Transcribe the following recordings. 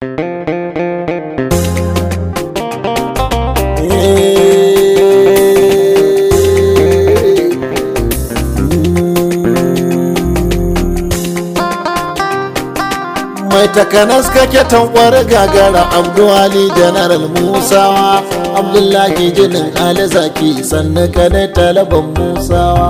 mai takanas kake tankwar gagara abduwali general musawa abdullahi jinin ali zaki sannan kadai talaban musawa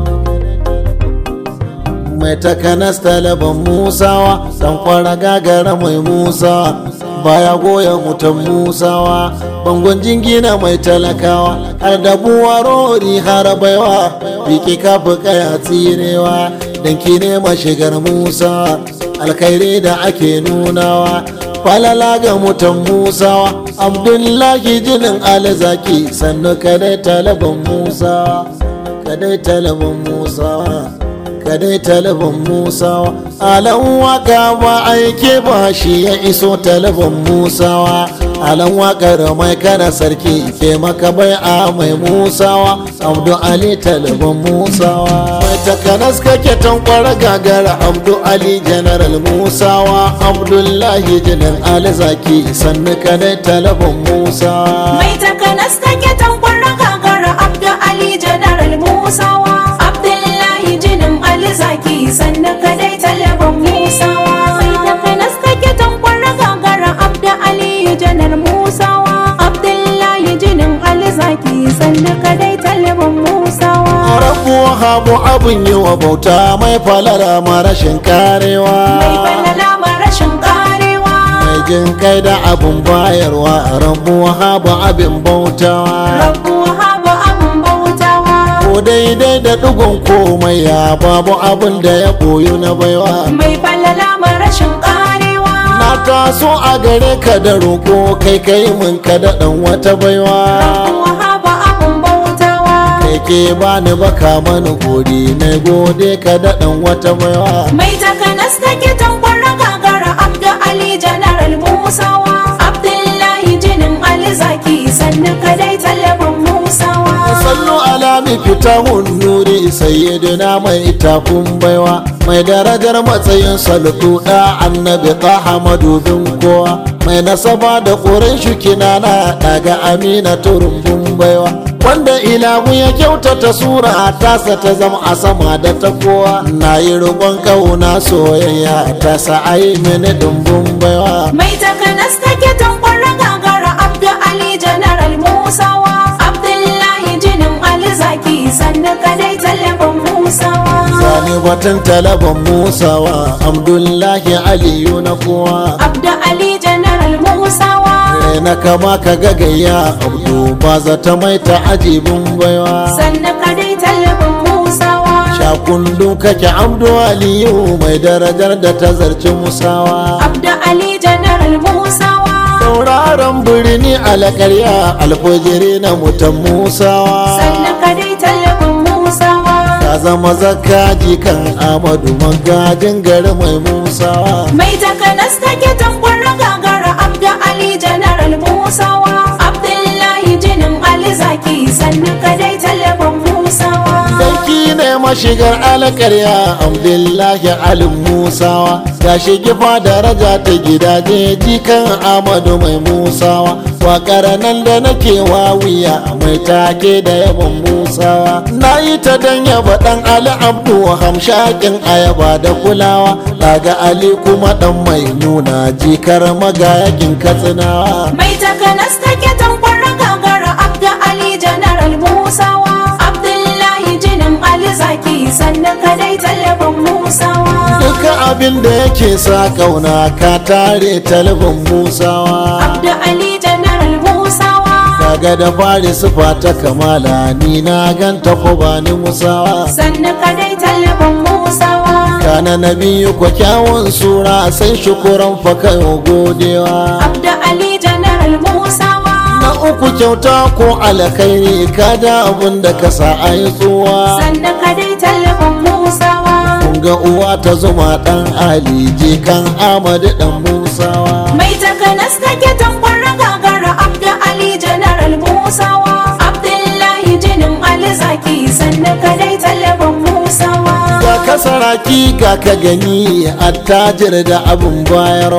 mai takanas talaban musawa tankwar gagara mai musawa baya goya mutan musawa bangon jingina mai talakawa har da buwarori har baiwa biki kafa kaya tsirewa dan ki ne mashigar musa alkhairi da ake nunawa falala ga mutan musawa abdullahi jinin alzaki sannu kadai talaban musa kadai talaban musawa kadai talaban musawa alan waka ba aike ba shi ya iso talaban musawa alan wakar mai kana sarki ke maka bai a mai musawa abdu ali talaban musawa mai takanas kake tankwara gagara abdu ali general musawa abdullahi jinin ali zaki sannu kadai talaban musawa Mai takanas take tankwara gagara Abdu Ali Janaral Musawa Abdullahi jinin Ali Zaki sannan kadai talaban Musawa Mai takanas take tankwara gagara Abdu Ali Janar Musawa Abdullahi jinin Ali Zaki sannan kadai talaban Musawa rabu habu abin yi wa bauta mai falara marashin Mai karewa falala rashin karewa mai jin kai da abin bayarwa rabu habu abin bautawa Rabu habu abun bautawa ko daidai da ɗigon komai ya babu abin da ya koyu na baiwa Mai falala rashin karewa na taso a gare ka da roƙo kai kai min ka da ɗan wata baiwa Wahaba abun bautawa kai ke bani baka mani gode na gode ka da ɗan wata baiwa Mai takanas take tankwara gagara Abdu Ali Janaral Musawa Abdullahi jinin Ali Zaki sannan kadai talaban Musawa sallu ala mi fitahun nuri sayyidina mai tafin baiwa mai darajar matsayin salutu da annabi taha madubin kowa mai nasaba da ƙurin shukina na daga amina turumbun baiwa wanda ilahu ya kyautata sura tasa ta zama a sama da ta kowa na yi roƙon kauna soyayya ta sa'ai mini dumbun baiwa Mai takanas take tankwara gagara Abdu Ali Janaral Musawa Abdullahi jinin Ali Zaki sannan kadai talaban Musawa zane batun talaban musawa abdullahi aliyu na kowa Abdu Ali Janaral Musawa Rai na kama ka gagaya abdu ba zata mai ta ajibin baiwa sannan kadai talaban Musawa shakundu kake abdu aliyu mai darajar da ta zarci musawa Abdu Ali Janaral Musawa sauraron birni alakarya alfajiri na mutan musawa sannan kadai talabin Musawa ka zama zakka jikan amadu magajin gari mai musawa mai takanas take tankwara gagara Abdu Ali Janaral Musawa Abdullahi jinin Ali Zaki sannan kadai talabin Musawa Sarki ne mashigar alkarya Abdullahi Alim Musawa Ya shigi fa daraja ta gidaje jikan Amadu mai Musawa Wakar nan da nake wawiya mai take da yabon Musawa Na yi ta dan yaba dan Ali Abdu hamshakin ayaba da kulawa Daga Ali kuma dan mai nuna jikar magayakin katsinawa mai takanas take tankwara gagara Abdu Ali Janaral Musawa Abdullahi jinin Ali Zaki sannan kadai talabin Musawa Duka abin da yake sa kauna ka tare talibin Musawa Abdu Ali Janaral Musawa kaga da fari sufa ta kamala ni na ganta ko ba ni musawa sannan kadai talabin Musawa kana na biyu ko kyawun sura sai shukuran fa kayo godewa Abdu Ali Janaral Musawa na uku kyauta ko alkhairi kada abun da ka sa a yi tsuwa sannan kadai talabin Musawa kun ga uwa ta zuma dan ali jikan amadu dan musawa mai takanas take tankwara gagara Abdu Ali Janaral Musawa Abdullahi jinin Ali Zaki sannan kadai talabin Musawa ga kasaraki ga ka gani attajir da abin bayarwa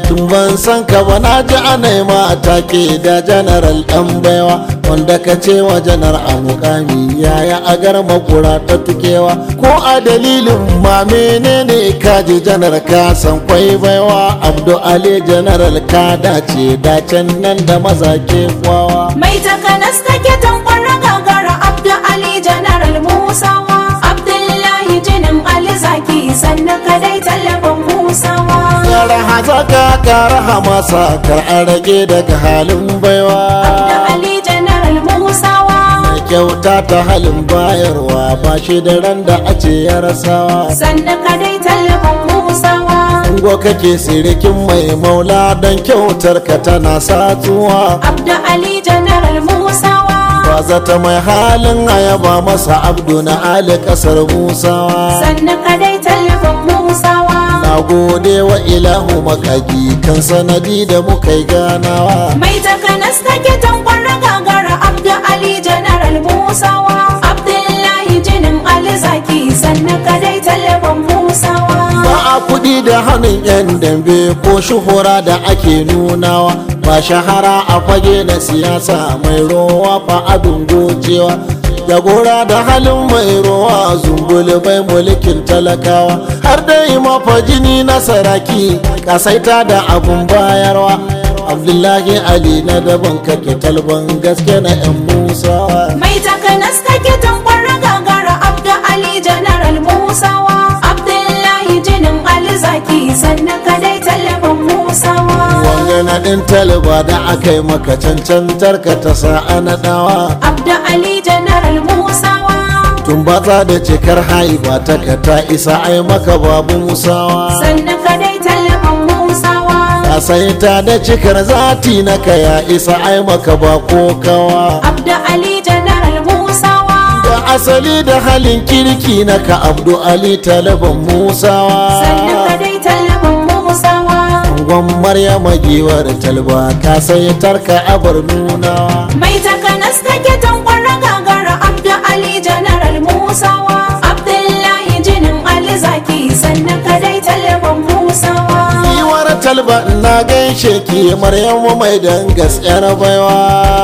tun ban san ka ba na ji ana ma take da janaral dan baiwa wanda ka ce wa janar a mukami yaya a gar makura ta tukewa ko a dalilin ma menene ka ji janar ka san kwai baiwa abdu ali janaral ka dace dacen nan da maza ke kwawa Mai takanas take tankwar gagara Abdu Ali Janaral Musawa Abdullahi jinin Ali Zaki sannan kadai tallafin Musawa Yara hazaka kara hamasa kar a rage daga halin baiwa Abdu Ali Janaral Musawa Mai kyauta ta halin bayarwa ba shi da ran da a ce ya rasawa sannan kadai tallafin Musawa Ungo kake sirikin mai maula don kyautar ka tana satuwa Abdu Ali Janaral Musawa Ba zata mai halin ayaba masa abdu na ali kasar musawa sannan kadai tallafin Musawa Na gode wa ilahu makagi kan sanadi da muka yi ganawa Mai takanas take tankwar gagara Abdu Ali Janaral Musawa Abdullahi jinin Ali Zaki sannan kadai tallafin Musawa ba a kudi da hannun yan dambe ko shuhura da ake nunawa ba shahara a fage na siyasa mai rowa fa abin gocewa jagora da halin mai rowa zumbul mai mulkin talakawa har dai mafa jini na saraki kasaita da abun bayarwa abdullahi ali na daban kake talban gaske na yan musawa Mai takanas take tankwar gagara Abdu Ali Janaral Musawa Abdullahi jinin Ali Zaki sannan kadai tallafin Musawa wanga na ɗin talba da aka yi maka cancantar ka ta sa'a na ɗawa Abdu Ali Janaral Musawa tun batsa da cikar haiba ta ka ta isa ai maka babu musawa sannan kadai tallafin Musawa ka sai ta da cikar zati na ka ya isa ai maka ba kokawa Abdu Ali Janaral Musawa da asali da halin kirki na ka abdu ali talaban musawa sannan kadai tallafin Musawa Angon Maryama giwar talba ka sai tarka abar nunawa Mai takanas take tankwar gagara Abdu Ali Janaral Musawa Abdullahi jinin Ali Zaki sannan kadai tallafin Musawa Giwar talba na gaishe ki Maryamu mai dangas yar baiwa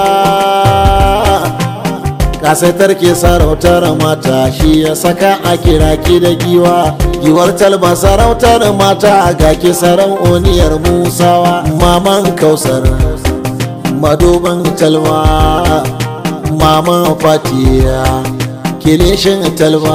kasaitar ke sarautar mata shi ya saka a kira ki da giwa giwar talba sarautar mata ga ki sarauniyar musawa maman kausar madoban talba maman fatiya kilishin talba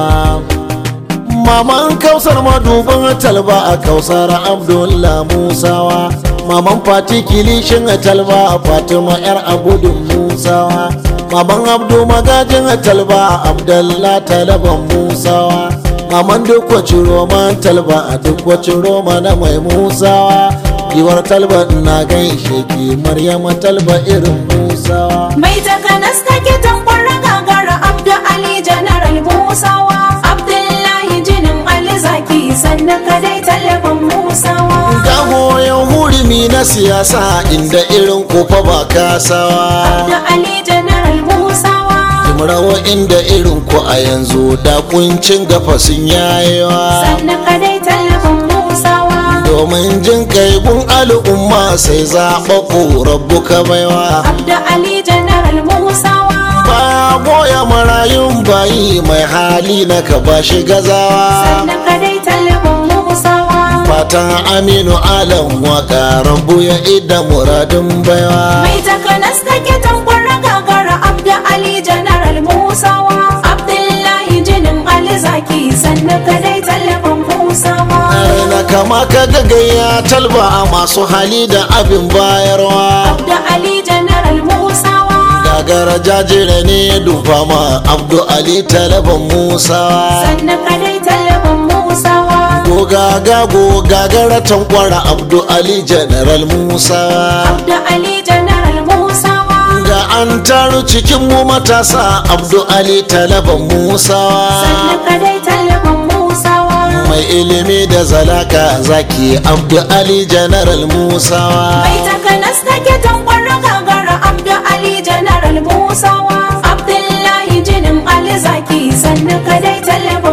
maman kausar maduban talba a kausar abdullah musawa maman fati kilishin talba fatima yar abudun musawa maman abdu magajin talba abdullah talaban musawa maman duk wacin roman talba a duk wacin roma na mai musawa giwar talba na gaishe ki maryama talba irin musawa Mai takanas take tankwar gagara Abdu Ali Janaral Musawa Abdullahi jinin Ali Zaki sannan kadai tallafin Musawa ga goyon hurumi na siyasa inda irin kofa ba kasawa Abdu Ali Janaral Musawa rawa inda irin ku a yanzu da kuncin gafa sun yayewa sannan kadai tallafin Musawa domin jin kai gun al'umma sai zaɓaɓɓu rabu ka baiwa Abdu Ali Janaral Musawa ba goya marayun bayi mai hali na ka ba shi gazawa sannan kadai tallafin Musawa fatan aminu alam waka rabu ya ida muradin baiwa Mai takanas take tankwar gagara Abdu Ali Janaral Musawa Abdullahi jinin Ali Zaki sannan kadai tallafin Musawa na kama ka gagaya talba a masu hali da abin bayarwa Abdu Ali Janaral Musawa gagara jajire ne dufa ma abdu ali talaban musa sannan kadai tallafin Musawa gogaga gogagara tankwara abdu ali general musa Abdu Ali Janaral Musawa ga an taru cikin mu matasa abdu ali talaban musa sannan kadai tallafin Musawa mai ilimi da zalaka zaki abdu ali general musa Mai takanas take tankwar gagara Abdu Ali Janaral Musawa Abdullahi jinin Ali Zaki sannan kadai tallafin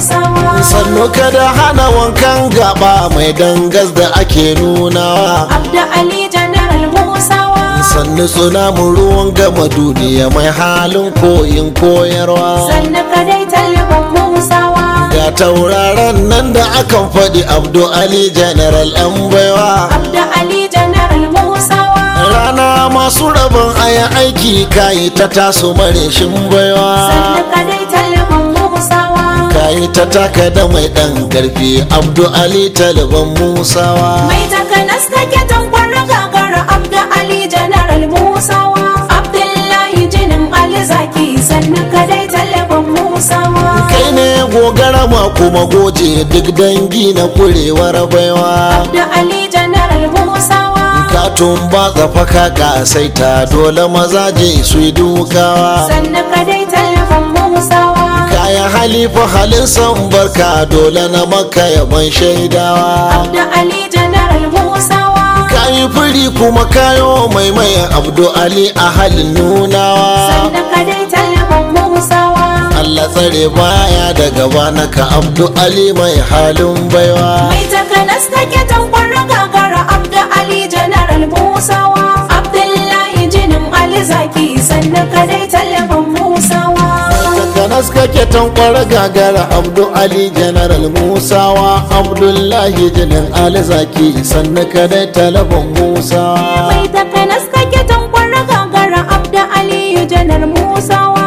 musawa sannu kada hana wankan gaba mai dangas da ake nunawa abda ali general musawa sannu suna mu ruwan gama duniya mai halin koyin koyarwa sannu kadai talibin musawa ga tauraron nan da akan faɗi abdu ali general yan baiwa abda ali general musawa rana masu rabon aya aiki kayi ta taso mareshin baiwa sannu kadai talibin musawa kayi ta taka da mai ɗan karfi abdu ali taliban musawa mai takanas take tankwar gagara abda ali general musawa abdullahi jinin ali zaki sannu kadai talibin musawa kai ne gogara ma kuma goje duk dangi na kurewar baiwa abda ali general musawa ka tumba tsafaka ka saita dole mazaje su yi dukawa sannu kadai talibin musawa kayan halifa halin san barka dole na maka yaban shaidawa abda ali general musawa kayi firi kuma kayo maimaya abdu ali a halin nunawa sannu kadai talibin musawa Allah tsare baya da gaba naka abdu ali mai halin baiwa mai takanas take tankwar gagara abda ali general musawa abdullahi jinin ali zaki sannu kadai talibin musawa Takanas kake tankwar gagara Abdu Ali General Musawa Abdullahi Jinin Ali Zaki sannu kadai talabon Musawa mai takanas take tankwar gagara abda ali janar musawa